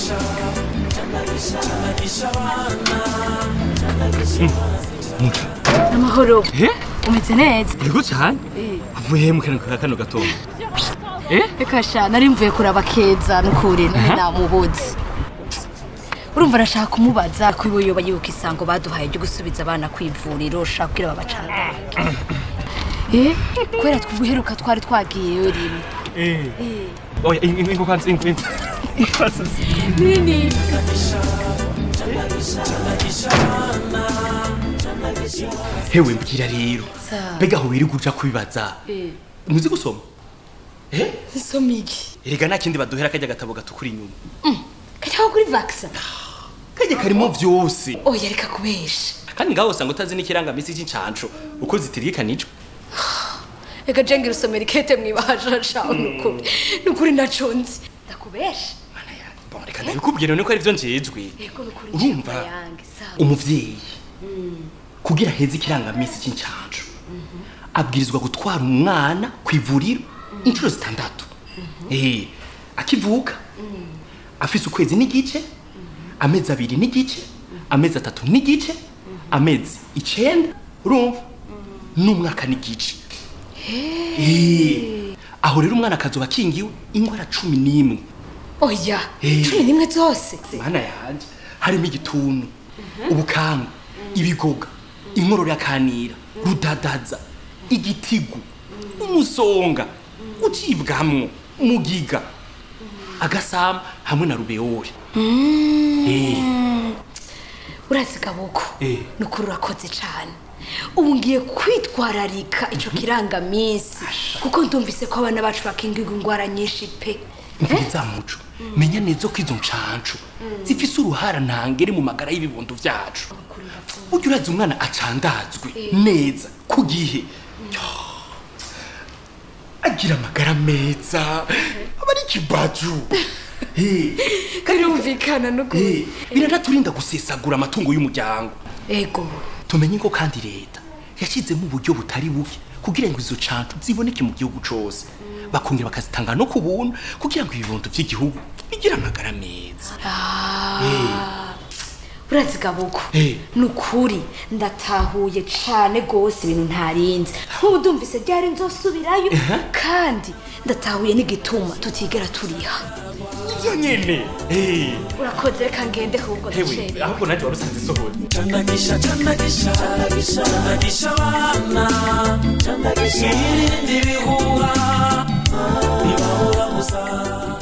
muca amahoro eh umeze neza yego cyane uvuye mu kantu ka kano gatondo eh reka sha nari mvuye kuraba keza nukuri none Aha. namubuze urumva arashaka kumubaza ko iwe yoba yibuka isango baduhaye ryo gusubiza abana ku ivuriro shaka kugira babacanga eh kubera twuheruka twari twagiyeyo rimwe eh oya ingo kwanza ingo kwanza nini hewe mbwira rero Sawa. mbega aho wirirwa uja kubibaza eh muzi gusoma eh nsomiki erega nta kindi baduhera kajya gatabo gatukura inyuma kajyaho kuri vaxa kajya karimo vyose oya reka kubesha kandi ngaho usanga utazi n'ikirangamisi c'incanco uko zitiririkanijwe reka jenge rusomera ikete mwibahasha shaho nukuri nukuri naco nzi ndakubesha Mana ya- bon, reka ndabikubwira none ko ari vyo njejwe yego nukuri urumva njyana yange sawa umuvyeyi kugira heze ikirangamisi c'incanco abwirizwa gutwara umwana ku ivuriro inshuro zitandatu eh akivuka afise ukwezi n'igice amezi abiri n'igice amezi atatu n'igice amezi icenda urumva n'umwaka n'igice Eh, aho rero umwana akazoba akingiwe ingwara cumi n'imwe oya Eh. cumi n'imwe zose mana yanje harimo igituntu ubukanga ibigoga inkorora yakanira rudadaza igitigu umusonga ucibwamwo mugiga agasama hamwe na rubeori Eh, urazi gaboko Eh. nukuri urakoze cane ubu ngiye kwitwararika ico kirangamisi kuko ndumvise ko abana bacu bakingirwa ingwara nyinshi pe mviriza muco menya neza ko izo ncancu zifise uruhara ntangere mu magara y'ibibondo vyacu burya urazi umwana acandazwe neza ku gihe Yo, agira amagara meza aba ari ikibaju Eh, birumvikana eh, nukuri biranaturinda gusesagura amatungo y'umuryango ego tumenye ko kandi leta yashyizemo uburyo butari buke kugira ngo izo cancu ziboneke mu gihugu cose bakongera bakazitanga no ku buntu kugira ngo ibibondo vy'igihugu bigire amagara meza urazi gaboko Eh. nukuri ndatahuye cane gose ibintu ntarinzi nk'ubu ndumvise ryari nzosubirayo kandi ndatahuye n'igituma tutigera turiha ivyo nyene Eh, urakoze reka ngende ahubwo hewe ndacerewe ahubwo naje warusanze isohora Chandagisha, chandagisha, chandagisha abana, chandagisha irinde ibihuha, ntibahora gusa.